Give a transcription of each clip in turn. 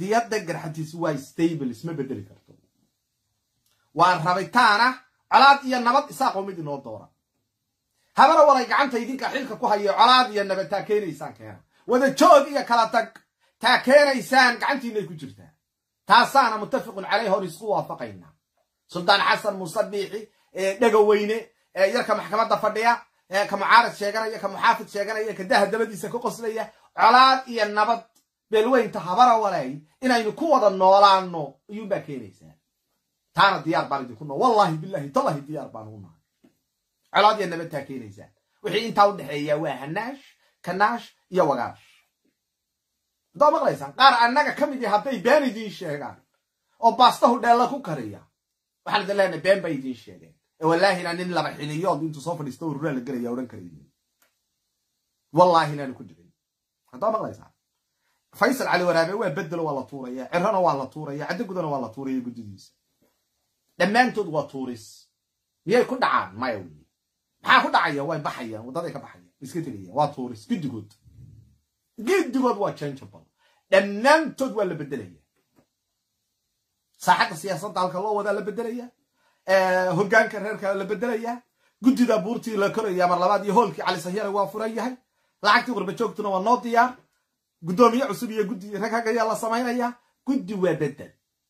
qadiyadda garxatiis waa stable isma bedeli karto waa rabitaana colaad iyo nabad isaaqoo mid inoo doora habana walay gacanta idinka xilka ku hayo colaad iyo nabad taa keenaysaan keena wada joog iyo kala tag taa keenaysaan gacantiinay ku jirtaa taasaana muttafiqun caleyh hor isku waafaqaynaa suldaan xasan muuse biixi dhegaweyne yarka maxkamadda fadhiya ka mucaarad sheeganaya ka muxaafid sheeganaya ka daha dabadiisa ka qoslaya colaad iyo nabad beelweynta habara walay inaynu ku wada noolaano ayuunbaa keenaysaa taana diyaar baan idinku noo wallahi bilahi tallahi diyaar baan ugu nahay colaad iyo nabad taa keenaysaa wixii intaa u dhexeeya waa hanaash kanaash iyo wagaash haddaa maqlaysaan qaar annaga ka mid i hadday been idiin sheegaan oo baastahu dheella ku kariya waxaan idin leenahay been bay idiin sheegeen ee wallaahina nin laba xiliyood intuu soo fadhiisto ururaa la gelaya odhan karaynin wallaahi inaanu ku jirin haddaa maqlaysaan faysal cali waraabe waa bedelo waa la tuuraya cirana waa la tuuraya caddogudana waa la tuuraya guddidiisa dhammaantood waa tuuris miyay ku dhacaan maya weye maxaa ku dhacaya way baxayaan waddaday ka baxayaan iska tegayaan waa tuuris giddigood giddigood waa changeable dhammaantood waa la bedelaya saaxadda siyaasadda halka loo wadaa la bedelaya hoggaanka reerka la bedelaya guddida buurtii la koraya mar labaad iyo hoolkii cali sahyare waa furan yahay lacagtii qurbajoogtuna waa noo diyaar guddoomiye cusub iyo guddi rag hagayaa la samaynaya guddi waa bedel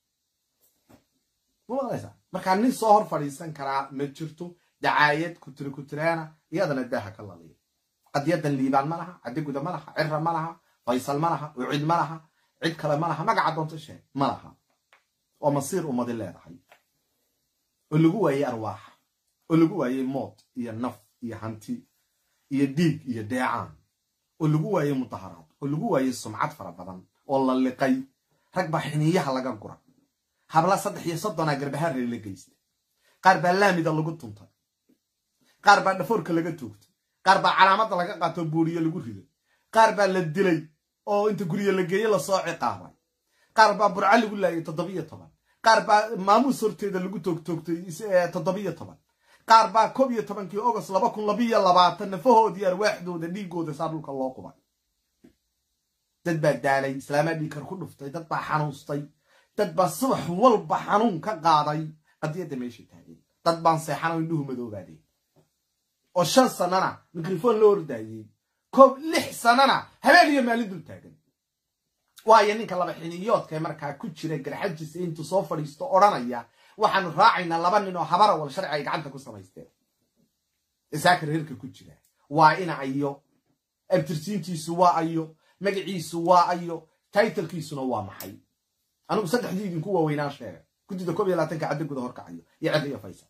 markaa nin soo hor fadhiisan karaa ma jirto dacaayad kutiri kutiraana iyadana daaha ka laliya qadiyadan liibaan ma laha cadiguda ma laha cira ma laha faysal ma laha ucid ma laha cid kale ma laha magaca doonto sheeg ma laha oo masiir ummadi leedahay oo lagu waayey arwaax oo lagu waayey mood iyo naf iyo hanti iyo dhiig iyo deecaan oo lagu waayey mudaharaad oo lagu waayey sumcad fara badan oo la liqay rag baa xiniiyaha laga gura habla saddex iyo soddonaa garbahaarre la geystay qaar baa laamida lagu tuntay qaar baa dhafoorka laga tuugtay qaar baa calaamadda laga qaato buuriye lagu riday qaar baa la dilay oo inta gurye la geeye lasoo ciqaabay qaar baa burca lagu laayay toddobiyo toban qaar baa maamuus horteeda lagu toogtoogtay toddobiyo toban qaar baa koob iyo tobankii ogost laba kun labiyo labaatan nafahoodii arwaaxdooda dhiigooda saa dhulka loo qubay dad baa daalay islaamaa dhiigkar ku dhuftay dad baa xanuustay dad baa subax walba xanuun ka qaaday qadiyadda meesha taagay dad baan seexan oo indhuhu madoobaadeen oo shan sannana mikrofon loo ordaayey koob lix sannana habeen iyo maalin dul taagan waayo ninka laba xiniyoodkae markaa ku jira garxajiisa intuu soo fadhiisto odhanaya waxaanu raacaynaa laba nin oo habara wal sharci ay gacanta ku samaysteen isaaka reerka ku jira waa ina ayo abtirsiintiisu waa ayo magaciisu waa ayo taitalkiisuna waa maxay anigu saddexdii idinku waaweynaa sheega guddida koob iyo labaatanka cadda guda horkacayo iyo cedda iyo faysal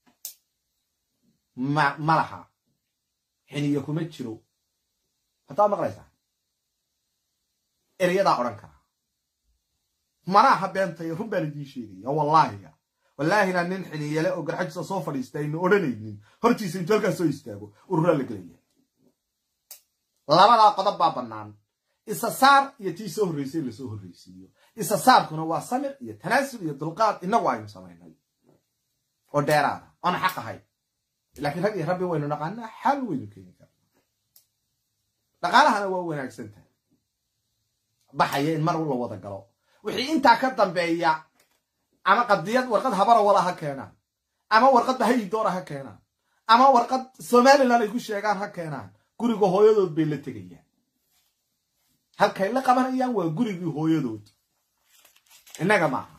ma ma laha xiniyo kuma jiro haddaa maqlaysaa ereyadaa odhan karaa mana aha beentay run baan idiin sheegaya wallaahiga wallaahina nin xiniyale oo garxajisa soo fadhiista aynu odhanaynin hortiisa intuu halkaas soo istaago ururaa la gelaya labadaa qodob baa bannaan isa saar iyo tii soo horreysay lasoo horreysiiyo isa saarkuna waa samir iyo tanaasul iyo dulqaad inagu aynu samaynay oo dheeraada oon xaq ahay laakiin rag iyo rabbi waynu naqaanaa xal waynu keeni karnaa dhaqaalahana waa wanaagsan tahay baxaya in mar la wada galo wixii intaa ka dambeeya ama qadiyad warqad habara wala ha keenaan ama warqad bahayidoora ha keenaan ama warqad somalilan ay ku sheegaan ha keenaan guriga hooyadood bay la tegayaan halkay la qabanayaan waa gurigii hooyadood innaga maaha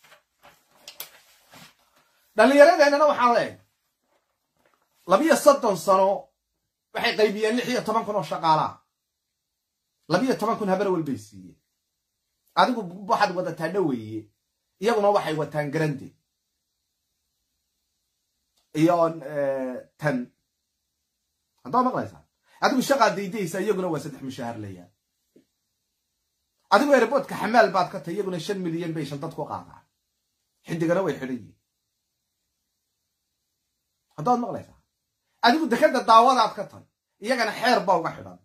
dhallinyaradeenana waxaan leeyahay labiyo soddon sano waxay qaybiyeen lix iyo toban kun oo shaqaalaa labiyo toban kun habar walbay siiyeen adigu waxaad wadataa dhaweeye iyaguna waxay wataan garande iyo tan haddaa maqlaysaa adigu shaqaad daydaysa iyaguna waa saddex mushaahar layaan adigu airboodka xamaal baad ka tahy iyaguna shan milyan bay shaldad ku qaadaan xidigana way xidhan yihin haddaad maqlaysaa adigu dekadda daawadaad ka tahy iyagana xeer baa uga xidhan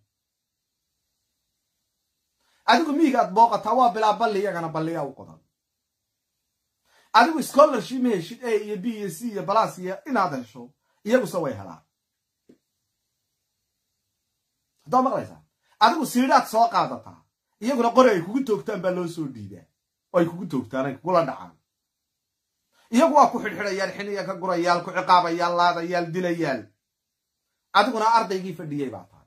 adigu miigaad booqataa waa bilaa balli iyagana balliyaa u qodan adigu scholarship ma heshid a iyo b iyo c iyo balas iyo inaad hesho iyaguse way helaan haddaad maqlaysaa adigu siidhaad soo qaadataa iyaguna qori ay kugu toogtaan baa loo soo dhiibaa oo ay kugu toogtaan ay kugula dhacaan iyagu waa ku xidhxidhayaal xiniya ka gurayaal ku ciqaabayaal laadayaal dilayaal adiguna ardaygii fadhiyey baa tahay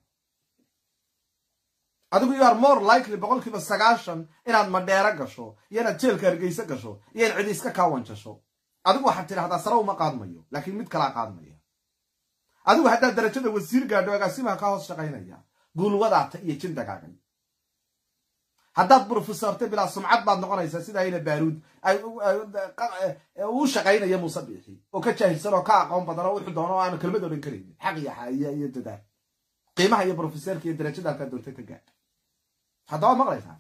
adigu you are more likely boqolkiiba sagaashan inaad madheero gasho iyo inaad jeelka hargeysa gasho iyo in cidi iska kaawanjasho adigu waxaad tidhahdaa sare uma qaadmayo laakiin mid kalaa qaadmaya adigu haddaad darajada wasiir gaadho agaasimaha ka hoos shaqaynaya guulwadaata iyo jin dagaagay haddaad brofesorta bilaa sumcad baad noqonaysaa sida ayna baaruud uu shaqaynaya muuse biixi oo ka jaahilsan oo ka aqoon badan oo wuxuu doono oo aanu kelmad odhan karaynin xaq iyo xaaiya iyo dadaal qiimaha iyo brofesorka iyo darajada halkaa doonta ka gaadh haddaba maqlaysaa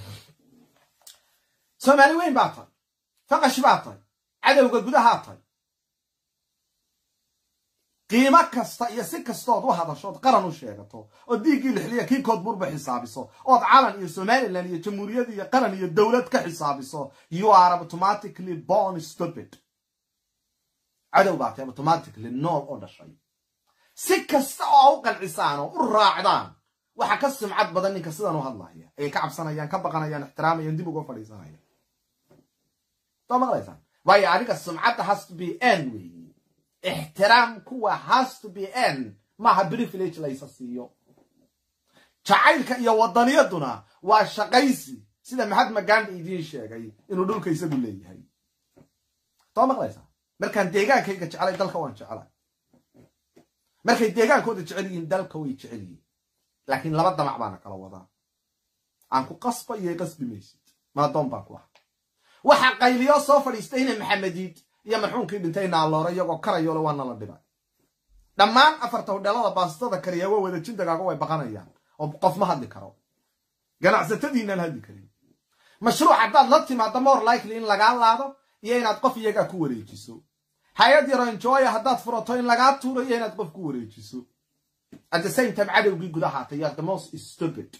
soomaali weyn baa tahay faqash baa tahay cadowga gudahaa tahay qiimo kasta iyo si kastood u hadashood qaran u sheegato oo diiggii lixliya kii koodburba xisaabiso ood calan iyo somalilan iyo jamhuuriyad iyo qaran iyo dowlad ka xisaabiso you are automatically born stupid cadow baa tahay automatically nool oo dhashay si kasta oo u qancisaan oo u raacdaan waxa ka sumcad badan ninka sidan u hadlaya ayay ka cabsanayaan ka baqanayaan ixtiraamayaan dib uga fadhiisanayaan soo maqlaysaan waayo adiga sumcadda has to be n weeye ixtiraam kuwa has to be n maaha privilege laysa siiyo jacaylka iyo wadaniyaduna waa shaqaysi sida maxadma gandi idiin sheegay inuu dhulka isagu leeyahay soo maqlaysaa markaan deegaankayga jecelay dalka waan jecelay markay deegaankooda jecel yihiin dalka way jecel yihiin laakiin laba damac baana kala wadaa aan ku qasba iyo qasbi maysid maadoon baan ku ah waxaa qayliyo soo fadhiistayna maxamediid iyo marxuumkii dhintay naaloore iyagoo karayole waa nala dhibay dhammaan afarta hodheelada baastada kariya waa wada jindagaaga way baqanayaan oo qof ma hadli karo ganacsatadiinaan hadli karin mashruuc haddaad la timaado more likely in lagaa laado iyo inaad qof iyagaa ku wareejiso hay-ad yaro enjoya haddaad furato in lagaa tuuro iyo inaad qof ku wareejiso at the same time cadowgii gudahaatay you are the most stupid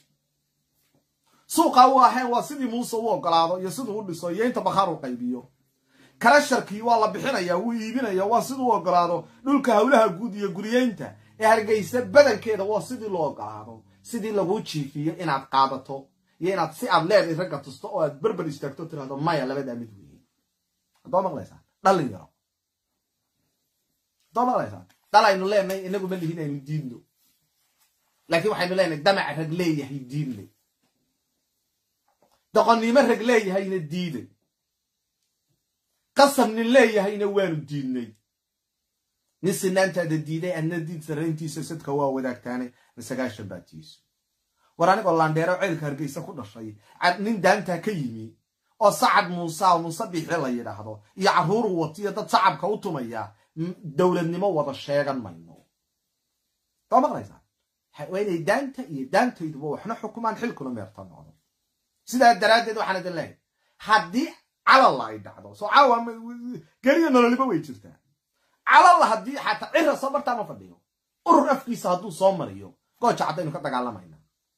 suuqa u ahayn waa sidii muuse u ogolaado iyo siduu u dhiso iyo inta bakhaar u qaybiyo karasharkii waa la bixinaya wuu iibinaya waa siduu u ogolaado dhulka howlaha guud iyo guriyeynta ee hargeysa badankeeda waa sidii loo ogolaado sidii laguu jiifiyo inaad qaadato iyo inaad si aad leeday ragga tusto oo aad berber istaagto tirahdo maya labadaa mid weeye haddoo maqlaysaa dhallin yaro haddoo maqlaysaa dal aynu leenahay inagu ma lihin aynu diidno laakiin waxaynu leenahay damac rag leeyahay diinle doqonnimo rag leeyahayna diiday qasab nin leeyahayna waanu diidnay nin sinaantaada diiday adna diid sarrayntiisa sadka waa wadaagtaane masagaashan baatiisu war anigoo laandheero ceelka hargeysa ku dhashay nin daantaa ka yimi oo sacad muuse oo muuse biixi la yidhaahdo iyo carruuru watiyo dad sacabka u tumaya dowladnimo wada sheegan mayno soo maqlaysaa waa inay daanta iyo daantayduba waxna xukumaan xilkuna meerta noqdo sidaa daraaddeed waxaan idin leehay haddii calalla ay dhacdo soo caawa geliya nololiba way jirtaa calalla haddii xataa cira soo martaa ma fadhiyo urur afkiisa hadduu soo mariyo gooja caddaynu ka dagaalamayna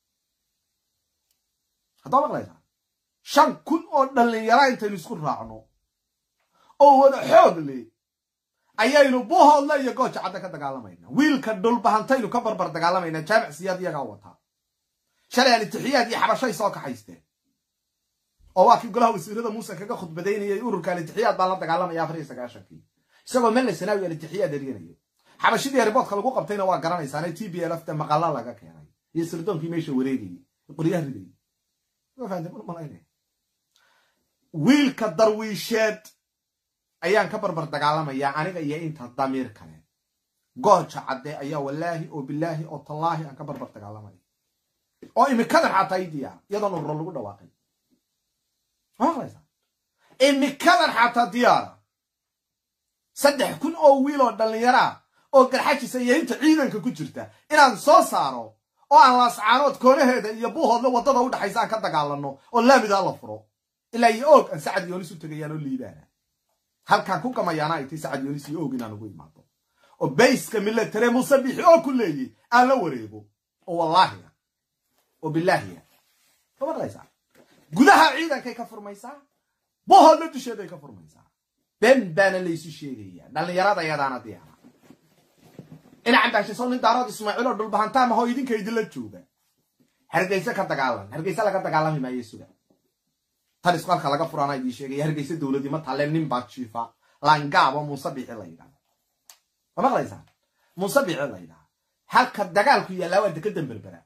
haddoo maqlaysaa shan kun oo dhallinyara intaynu isku raacno oo wada xoog le ayaynu buhoodle iyo gooja cadda ka dagaalamayna wiilka dhulbahantaynu ka barbar dagaalamayna jaamic siyaad iyagaa wataa shalay alitixiyaad iyo xabashay soo kaxaysteen oo waa kii golaha wasiirada muuse kaga khudbadaynayay ururka alitixiyaad baan la dagaalamaya afar iyo sagaashankii isagoo melle sanaawi alitixiyaad eryanaya xabashidii riboodka lagu qabtayna waa garanaysaane t b lfta maqalla laga keenay iyo sirdoonkii meesha wareegayay qoryaha ridayay wiilka darwiisheed ayaan ka barbar dagaalamayaa aniga iyo inta damiir kale gooja cadde ayaa wallaahi oo bilaahi oo tallaahi aan ka barbar dagaalamaya oo imikadan xataa ii diyaara iyadoon ururo lagu dhawaaqin imikadan xataa diyaara saddex kun oo wiil oo dhallinyaraa oo garxajisa iyo inta ciidanka ku jirta inaan soo saaro oo aan laascaanood koonaheeda iyo buuhoodle waddada u dhaxaysa aan ka dagaalano oo laamidaa la furo ilaa iyo oog aan sacad yoonis u tegayaan oo liibaana halkaan ku gamayaana ay tay sacad yoonis iyo oog inaan ugu imaado oo bayska milatare muuse bixi oo ku leeyey aan la wareego oo wallaahiya oo bilaahiya ma maqlaysaa gudaha ciidankay ka furmaysaa buhoodle dusheeday ka furmaysaa ben baana laysu sheegayaa dhallinyarada yadaana diyaara inacan baashiso nin daarood ismaaciil oo dhulbahantaamahoo idinka idinla jooga hargeyse ka dagaalan hargeyse laga dagaalami maayo suga tan isku halka laga furaana idii sheegaya hargeyse dowladnimo talle nin baa jiifa laangaabo muuse bici la yidhahda ma maqlaysaa muuse bici la yidhahda halka dagaalku yaallaa waa dekedan berbera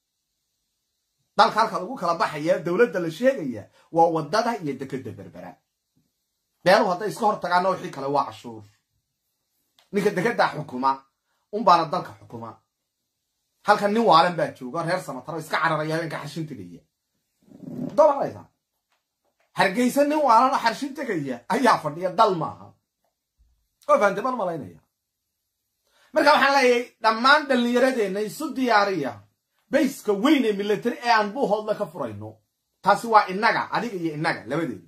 dalka halka lagu kala baxaya dowladda la sheegaya waa wadada iyo dekeda berbera beeluhu hadday iska hor tagaana wixii kale waa cashuur ninka dekedaa xukuma unbaana dalka xukuma halkan nin waalan baa jooga reer samataro iska cararaya habeenka xarshin tegaya doo maqlaysaa hargeysa nin waalan oo xarshin tegaya ayaa fadhiya dal maaha oo fahamte baan malaynaya marka waxaan leeyahay dhammaan dhallinyaradeenna isu diyaariya bayska weyn ee military ee aan buuhoodla ka furayno taasi waa innaga adiga iyo innaga labadeeda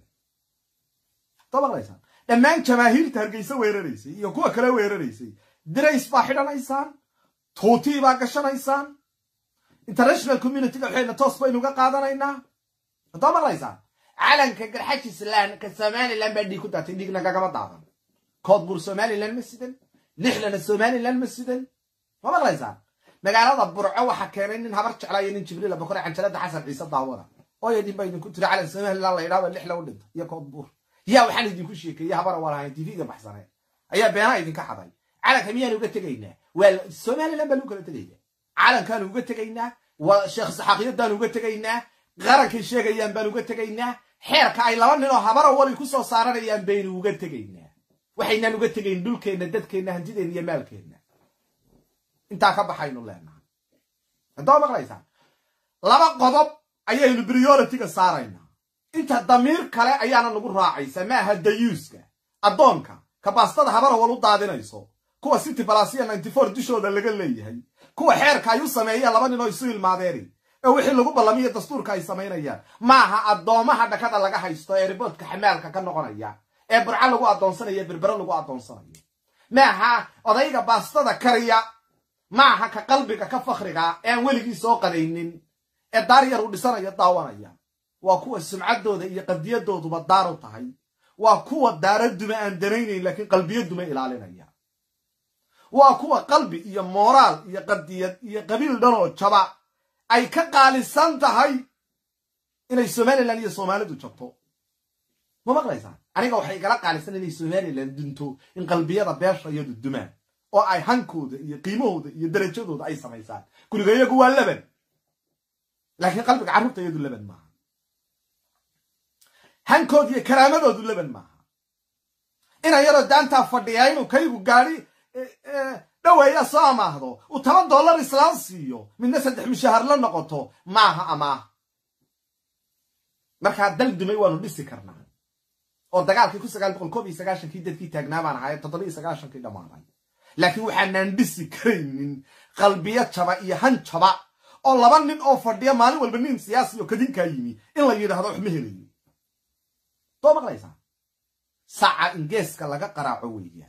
doo maqlaysaan dhammaan jamaahiirta hargeysa weeraraysay iyo kuwa kale weeraraysay dirays baa xidhanaysaan tuutii baa gashanaysaan international communityga waxayna toos baynu ga qaadanaynaa hadoo maqlaysaan calanka garxajislan ka somalilan baa dhiig ku daatay dhiigna gagama daadan koodbuur somalilan ma sidan lixlana somalilan ma sidan ma maqlaysaan magaalada burco waxaa keenay nin habar jeclaayo nin jibriila bokore canjalada xasan ciise daawada ooya dhin baa idinku tiri calan somalilan la yidhahdo lixla u dhinta iyo koodbuur yaa waxaan idinku sheekeeye habara walahayn tv-ga baxsane ayaa beenaha idinka xaday calanka miyaan uga tegaynaa waa somalilan baan u kala tegaynaa calankaan uga tegaynaa sheekh saxaaqiyadaan uga tegaynaa qarankay sheegayaan baan uga tegaynaa xeerka ay laba nin oo habara wali ku soo saaranayaan baynu uga tegaynaa waxaynaan uga tegayn dhulkeenna dadkeenna hantideenna iyo maalkeenna intaa ka baxaynu leenahay haddoo maqlaysaan laba qodob ayaynu prioritiga saaraynaa inta damiir kale ayaana nagu raacaysa ma aha dayuuska addoonka kabaastada habara wal u daadinayso kuwa city balasiya ninety four dushooda laga leeyahay kuwa xeerka ay u sameeyaan laba nin oo isu ilmaadeeni ee wixii lagu ballamiyo dastuurka ay samaynayaan maaha addoomaha dhakada laga haysto ee riboodka xamaalka ka noqonaya ee burco lagu addoonsanayo ee berbere lagu addoonsanayo maaha odayga baastada kariya maaha ka qalbiga ka fakhriga ee aan weligii soo qadaynin ee daar yar u dhisanayo daawanaya waa kuwa sumcaddooda iyo qadiyadooduba daar u tahay waa kuwa daara duma aan danaynayn laakiin qalbiyo duma ilaalinaya waa kuwa qalbi iyo mooraal iyo qadiyad iyo qabiil dhanoo jaba ay ka qaalisan tahay inay somalilan iyo soomaalidu jabto ma maqlaysaan aniga waxay igala qaalisan inay somalilan dunto in qalbiyada beesha iyadu dumaan oo ay hankooda iyo qiimahooda iyo darajadooda ay samaysaan guriga iyagu waa leban laakiin qalbiga carruurta iyadu leban maaha hankooda iyo karaamadoodu leban maaha ina yaroo daantaa fadhiyaa inuu kaygu gaadi dhaweeya soo amaahdo uu toban dollar islaan siiyo midna saddex mushahar la noqoto maaha amaah markaa dal dumay waanu dhisi karnaa oo dagaalkii ku sagaal boqol koob iyo sagaashankii dadkii taagnaa baan ahay toddoba iyo sagaashankii dhammaaday laakiin waxaanaan dhisi karaynin qalbiyo jaba iyo han jaba oo laba nin oo fadhiya maalin walba nin siyaasi oo kadinkaa yimi in la yidhahdo wax ma helayo doo maqlaysaa saca ingeeska laga qaraaco weeyaan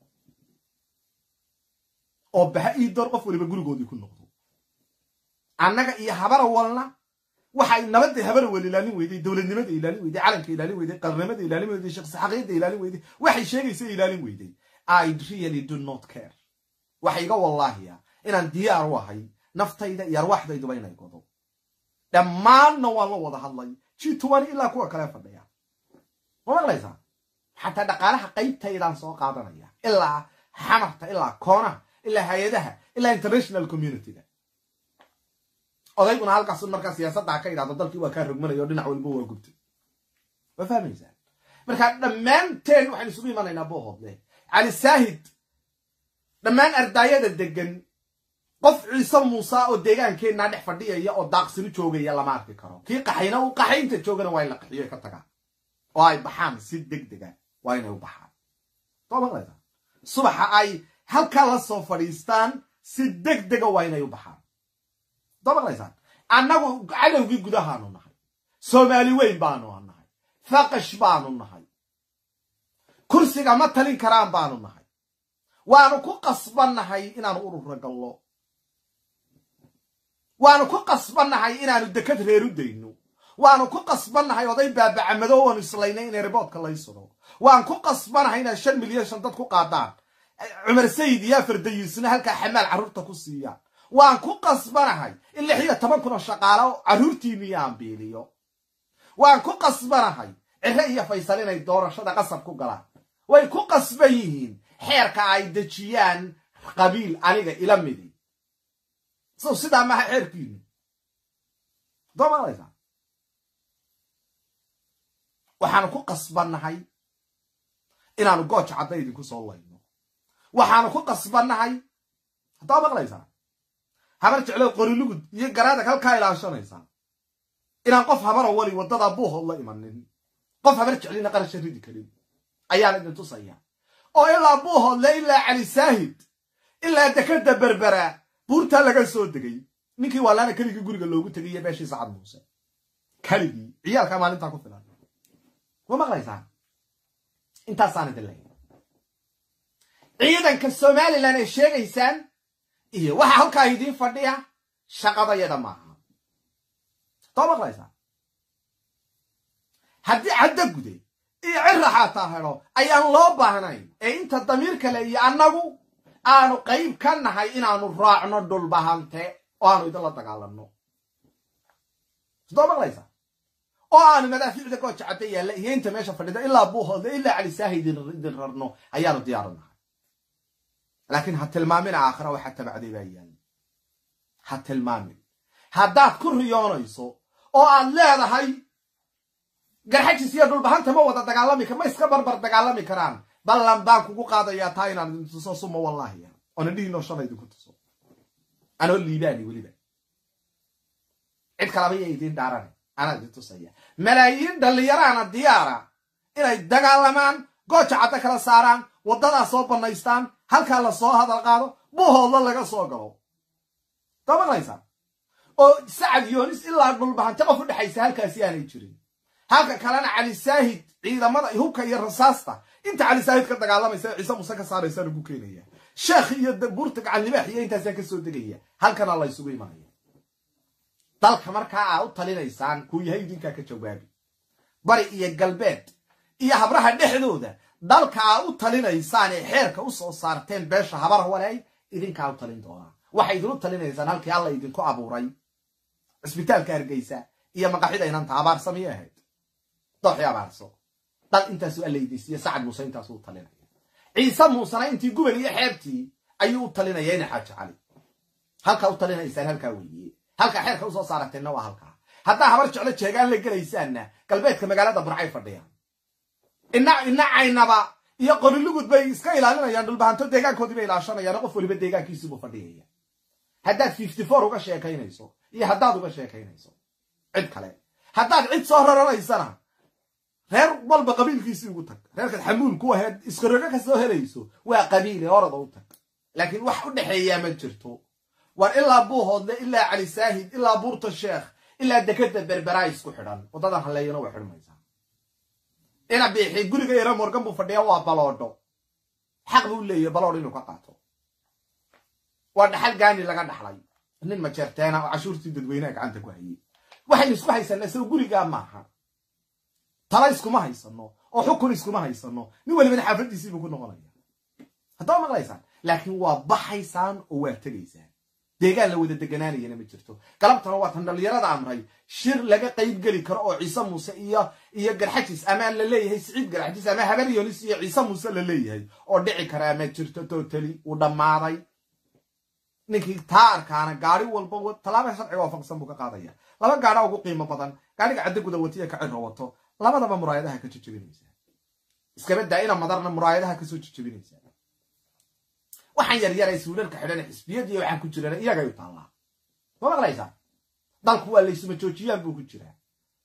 oo baha ii door qof waliba gurigoodii ku noqdo annaga iyo habara walna waxay nabadda habara wal ilaalin weyday dowladnimada ilaalin weyday calanka ilaalin weyday qarnimada ilaalin weyday shaqsaxaqiyadda ilaalin weyday waxay sheegaysa ilaalin weyday i really do not care waxa iga wallaahiya inaan diyaar u ahay naftayda iyo arwaaxdayduba inay godo dhammaanna waan la wada hadlay ji tuban ilaa kuwa kale fadhiya ma maqlaysaa xataa dhaqaalaha qaybtaydaan soo qaadanaya ilaa xamarta ilaa koonaha ilaa hay-adaha ilaa international communityga odayguna halkaas markaa siyaasadda ka idhahdo dalkii waa kaa rogmanaya o dhinac walba waa gubtay ma fahmaysaa marka dhammaanteen waxaan isugu imanaynaa boohoodle cali saahid dhammaan ardaayada degan qof ciise muuse oo deegaankeenaa dhex fadhiyaya oo daaqsinu joogaya lama arki karo kii qaxayna uu qaxaynta joogana waa in la qaxiyo ka tagaan oo ay baxaan si deg dega waa inay u baxaan soo maqlaysaa subaxa ay halkaa la soo fadhiistaan si deg dega waa inay u baxaan soo maqlaysaan annagu cadowgii gudahaanu nahay soomaali weyn baanu nahay faqash baanu nahay kursiga ma talin karaan baanu nahay waanu ku qasbannahay inaanu urura gallo waanu ku qasbannahay inaanu dekad reer u dayno waanu ku qasbannahay oday baabacamado waanu islaynay inay riboodka lay sudo waan ku qasbannahay inaad shan milyan shan dad ku qaadaan cumar sayid iyo afar dayisna halkaa xamaal carruurta ku siiyaan waan ku qasbanahay in lix iyo toban kun oo shaqaalo carruurtiinniyo aan biiliyo waan ku qasbanahay cire iyo faysal inay doorashada qasab ku galaan way ku qasban yihiin xeerka ay dejiyaan qabiil aniga ila midi sow sidaa maha xeerkiini doo maqlaysaa waxaanu ku qasbannahay inaanu gooja cadda idinku soo layno waxaanu ku qasbannahay haddaa maqlaysaa habar jeclo qorilugud iyo garaada halkaa ilaashanaysaa inaan qof habaro wali waddadaa buuhood la imanin qof habar jeclina qarasha ridi karin ayaan idin tusaya oo ilaa buuhoodle ilaa cali saahid ilaa dekada berbera buurtaa laga soo degay ninkii waalaana keligii guriga loogu tegay iyo beeshii sacad muuse keligii ciyaalkaa maalintaa ku filan ma maqlaysaan intaasaan idin leeya ciidanka somalilan ay sheegaysaan iyo waxa halkaa idiin fadhiya shaqadayada maaha doo maqlaysaa haddii caddo gude iyo cira xaataa helo ayaan loo baahnayn ee inta damiir kale iyo annagu aanu qayb ka nahay inaanu raacno dhulbahante oo aanu idinla dagaalanno doo maqlaysaa oo aanu madaafiicda gooja cadda yaalla iyo inta meesha fadhida ilaa buuhoodle ilaa calisaaha idin rarno ayaanu diyaaru nahay laakiin ha tilmaamina aakhira waxa tabacday baa yaalla ha tilmaamin haddaad ku riyoonayso oo aad leedahay garxajis iyo dhulbahanta ma wada dagaalami ma iska barbar dagaalami karaan ballan baan kugu qaadayaa taa inaan idin tuso suma wallaahiya oona dhihinoo shala idinku tuso anoo liibaani weliba cid kalaba ya idiin dhaarane anaa idin tusaya malaayiin dhallinyaraana diyaara inay dagaalamaan gooja cadda kala saaraan waddadaa soo bannaystaan halkaa la soo hadal qaado buuhoodla laga soo galo doo maqlaysaa oo sacad yoonis ilaa dhulbahante qof u dhexaysa halkaasi aanay jirin halka kalena cali saahid ciidamada hubka iyo rasaasta inta cali saahid ka dagaalamaysa ciise muse ka saaraysa lagu keenaya sheekh iyo buurta gacan libaax iyo intaasaa ka soo degaya halkana la ysugu imanaya dalka markaa aa u talinaysaan kuu yahay idinkaa ka jawaabi bari iyo galbeed iyo habraha dhexdooda dalka aa u talinaysaan ee xeerka u soo saarteen beesha habar waleey idinkaa u talin doonaa waxay idinu talinaysaan halkii alla idinku abuuray cisbitaalka hargeysa iyo maqaxida inanta abaarsamiyay ahayd dooxii abaarso dal intaasuu allaydiisiyo sacad muuse intaasuu u talinaya ciise muusena intii gubal iyo xeebtii ayuu u talinaya ina xaaji cali halkaa u talinaysaan halkaa weeye halkaa xeerka usoo saaragteenna waa halkaa haddaa habar jeclo jeegaan la gelaysaanna galbeedka magaalada burcay fadhiyaan ina ina caynaba iyo qorilugud bay iska ilaalinayaan dhulbahanto deegaankoodii bay ilaashanayaan qof waliba deegaankiisiibuu fadhiyaya haddaad fifty four uga sheekaynayso iyo haddaad uga sheekaynayso cid kale haddaad cid soo raranaysana reer walba qabiilkiisii ugu tag reerkaad xamuul ku aheed iskarogo ka soo helayso waa qabiile orada u tag laakiin wax u dhexeeyaa ma jirto war ilaa buuhoodle ilaa cali saahid ilaa buurta sheekh ilaa dekada berberaa isku xidhan waddadan halleeyana way xidhmaysaa ina biixi guriga yaro morgan buu fadhiya waa baloodho xaq buu leeyahy baloodh inuu ka qaato waa dhaxal gaani laga dhaxlay nin majeerteena oo cashuurtii dadweyneha gacanta ku hayey waxaynu isku haysanaa isago gurigaa maaha tala iskuma haysano oo xukun iskuma haysano nin walibana xaafaddiisiibuu ku noqonaya haddaba maqlaysaan laakiin waa baxaysaan oo waa tegaysaan deegaan la wada deganaanayana ma jirto galabtana waa tan dhallinyarada amray shir laga qayb geli karo oo ciise muuse iyo iyo garxajis ama la leeyahay siciid garxajis ama habar yonis iyo ciise muuse la leeyahay oo dhici karaa ma jirto totali uu dhammaaday ninkii taa arkaana gaari walba tallaaba sharciga waafaqsan buu ka qaadaya laba gaadha ugu qiimo badan gaadhiga cadda guda watiya ka ciro wato labadaba muraayadaha ka jejebinaysaa iskaba daa ina madarna muraayadaha kasoo jejebinaysaa waxaan yaryaray suularka xidhan xisbiyadiiyo waxaan ku jirana iyagay u taallaa ma maqlaysaa dalku waa laysuma joojiyaan buu ku jiraa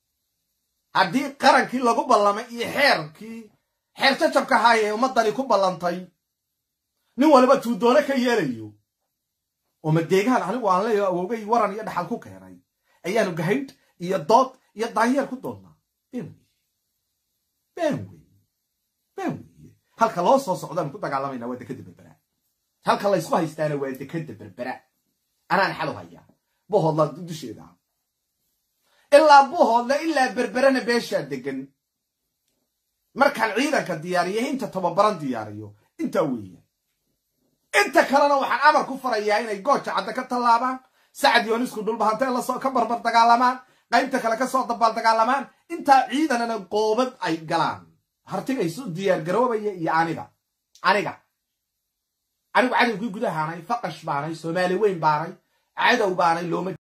haddii qarankii lagu ballamay iyo xeerkii xeer jajabka ahaayee ummaddani ku ballantay nin waliba tuudoone ka yeelayo oo madeegaan anigu aan leeyaho awowgay waran iyo dhaxal ku keenay ayaanu gahaydh iyo dood iyo daanyeer ku doonnaa been weye been weye been weye halka loo soo socdaanu ku dagaalamayna waa dekada berbera halka laysku haystaana waa dekada berbera anaan xalu hayaa buhoodla dusheeda ilaa buhoodla ilaa berberana beeshaa degan markaan ciidanka diyaariyo inta tababaran diyaariyo intaa weeya inta kalena waxaan amar ku farayaa inay gooja cadda ka tallaabaan sacad yoonisku dhulbahantee lasoo ka barbar dagaalamaan qaybta kale kasoo dabaal dagaalamaan intaa ciidanana qoobad ay galaan hartiga isu diyaar garoobaya iyo aniga aniga anigu cadowgii gudahaanay faqash baanay soomaali weyn baanay cadow baanay looma